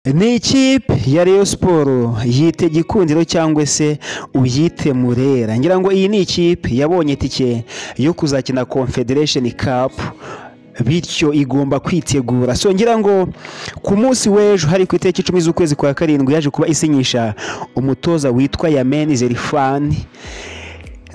Ni ikipe ya Rayon Sport yite Gikundiro cyangwa se uyite Murera. Ngira ngo iyi ni ikipe yabonye itike yo kuzakina Confederation Cup bityo igomba kwitegura so ngira ngo ku munsi w'ejo hari ku itariki icumi z'ukwezi kwa karindwi yaje kuba isinyisha umutoza witwa Yameni Zerifani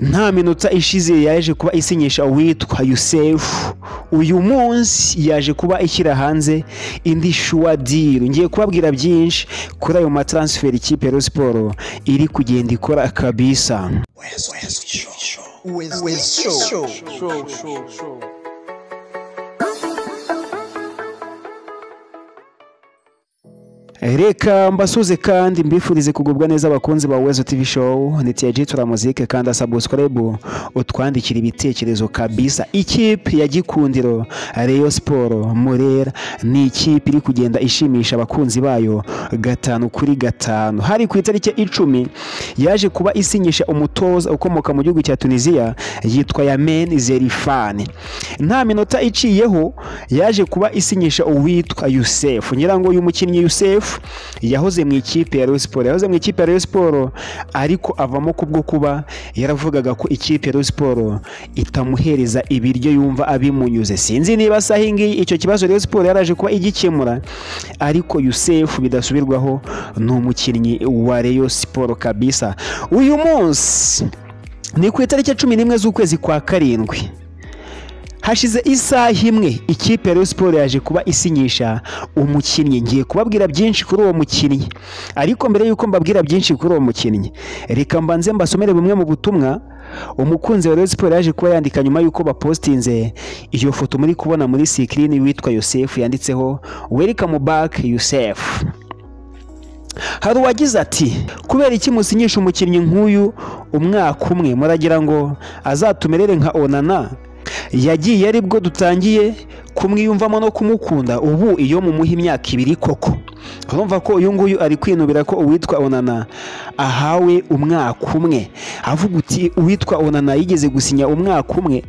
nta minota ishize yaje kuba isinyisha uwitwa yusefu uyu munsi yaje kuba ishyira hanze indi shuwa diru ngiye kubabwira byinshi kuri ayo mataransiferi ikipe ya siporo iri kugenda ikora kabisa reka mbasuze kandi mbifurize kugubwa neza abakunzi ba wezo tv show ndetse ya jitura muzike kandi asabusikorebu utwandikira ibitekerezo kabisa ikipe ya gikundiro reyo siporo murera ni ikipe iri kugenda ishimisha abakunzi bayo gatanu kuri gatanu hari ku itariki icumi yaje kuba isinyisha umutoza ukomoka mu gihugu cya tunisiya yitwa yamen zerifani nta minota iciyeho yaje kuba isinyisha uwitwa yusefu nyirango uyu mukinnyi yusefu yahoze mu ikipe ya Rayon Sport yahoze mu ikipe ya Rayon Sport ariko avamo kubwo kuba yaravugaga ko ikipe ya Rayon Sport itamuhereza ibiryo yumva abimunyuze sinzi niba saha iyi icyo kibazo Rayon Sport yaraje kuba igikemura ariko Yusef bidasubirwaho ni umukinnyi wa Rayon Sport kabisa uyu munsi ni ku itariki cumi n'imwe z'ukwezi kwa karindwi hashize isaha imwe ikipe ya siporo yaje kuba isinyisha umukinnyi ngiye kubabwira byinshi kuri uwo mukinnyi ariko mbere y'uko mbabwira byinshi kuri uwo mukinnyi reka mbanze mbasomere bumwe mu butumwa umukunzi wa siporo yaje kuba yandika nyuma y'uko bapositinze iyo foto muri kubona muri sikirini witwa yosefu yanditseho welikamu bake yosefu hari uwagize ati kubera iki musinyisha umukinnyi nk'uyu umwaka umwe muragira ngo azatumerere nka onana yagiye ari bwo dutangiye kumwiyumvamo no kumukunda ubu iyo mumuha imyaka ibiri koko urumva ko uyu nguyu ari kwinubira ko uwitwa onana ahawe umwaka umwe avuga uti uwitwa onana yigeze gusinya umwaka umwe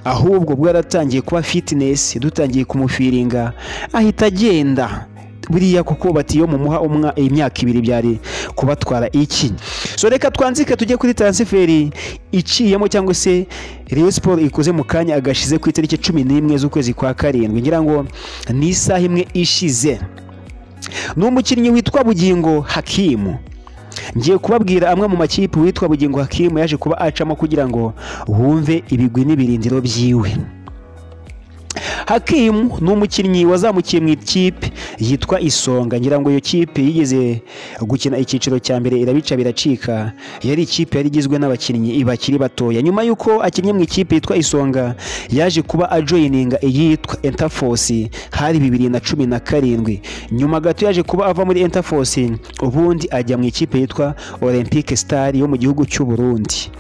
ahubwo bwo yaratangiye kuba fitinesi dutangiye kumufiringa ahita agenda buriya kuko bati iyo mumuha imyaka ibiri byari kubatwara iki so reka twanzike tujye kuri taransiferi iciyemo cyangwa se Rayon Sport ikoze mu kanya agashize ku itariki cumi n'imwe z'ukwezi kwa karindwi ngira ngo ni isaha imwe ishize ni umukinnyi witwa bugingo hakimu ngiye kubabwira amwe mu makipe witwa bugingo hakimu yaje kuba acamo kugira ngo wumve ibigwi n'ibirindiro byiwe hakimu ni umukinnyi wazamukiye mu ikipe yitwa isonga ngira ngo iyo kipe yigeze gukina icyiciro cya mbere irabica biracika yari ikipe yari igizwe n'abakinnyi bakiri batoya nyuma y'uko akinnye mu ikipe yitwa isonga yaje kuba ajoyininga iyitwa entafosi hari bibiri na cumi na karindwi nyuma gato yaje kuba ava muri entafosi ubundi ajya mu ikipe yitwa olympique star yo mu gihugu cy'u Burundi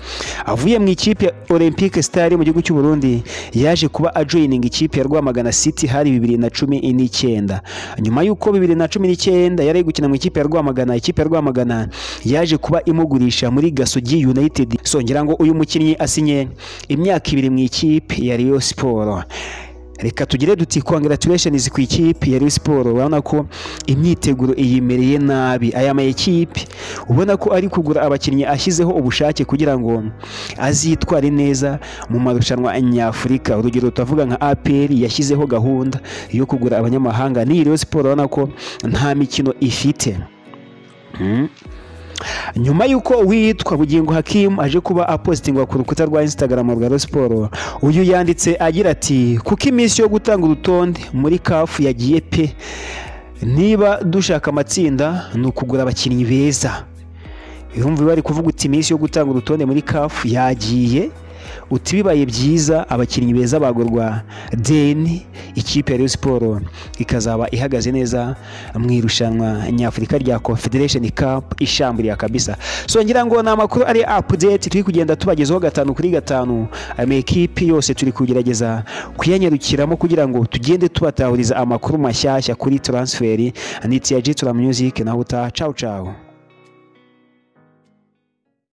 avuye mu ikipe olympique star yo mu gihugu cy'u Burundi yaje kuba ajoyininga ikipe ya Rwamagana City hari bibiri na cumi n'icyenda nyuma y'uko bibiri na cumi n'icyenda yari gukina mu ikipe ya Rwamagana ikipe ya Rwamagana yaje kuba imugurisha muri Gasogi United songera ngo uyu mukinnyi asinye imyaka ibiri mu ikipe ya Rayon Sport reka tugire duti congratulations ku ikipe ya Rayon Sport urabona ko imyiteguro iyimereye nabi aya ma ekipe ubona ko ari kugura abakinnyi ashyizeho ubushake kugira ngo azitware neza mu marushanwa nyafurika urugero tutavuga nka APR yashyizeho gahunda yo kugura abanyamahanga ni Rayon Sport urabona ko nta mikino ifite hmm. nyuma y'uko uwitwa bugingo hakimu aje kuba apositingwa ku rukuta rwa instagram rwa rosiporo uyu yanditse agira ati kuko iminsi yo gutanga urutonde muri kafu yagiye pe niba dushaka amatsinda ni ukugura abakinnyi beza yumva bari kuvuga uti iminsi yo gutanga urutonde muri kafu yagiye uti bibaye byiza abakinnyi beza bagurwa deni ikipe ya siporo ikazaba ihagaze neza mu irushanwa nyafurika rya confederation cup ishamburiye kabisa so ngira ngo ni amakuru ari update turi kugenda tubagezaho gatanu kuri gatanu amakipe yose turi kugerageza kuyanyarukiramo kugira ngo tugende tubatahuriza amakuru mashyashya kuri transferi ni tiyaji tura music naho utaha cawu cawu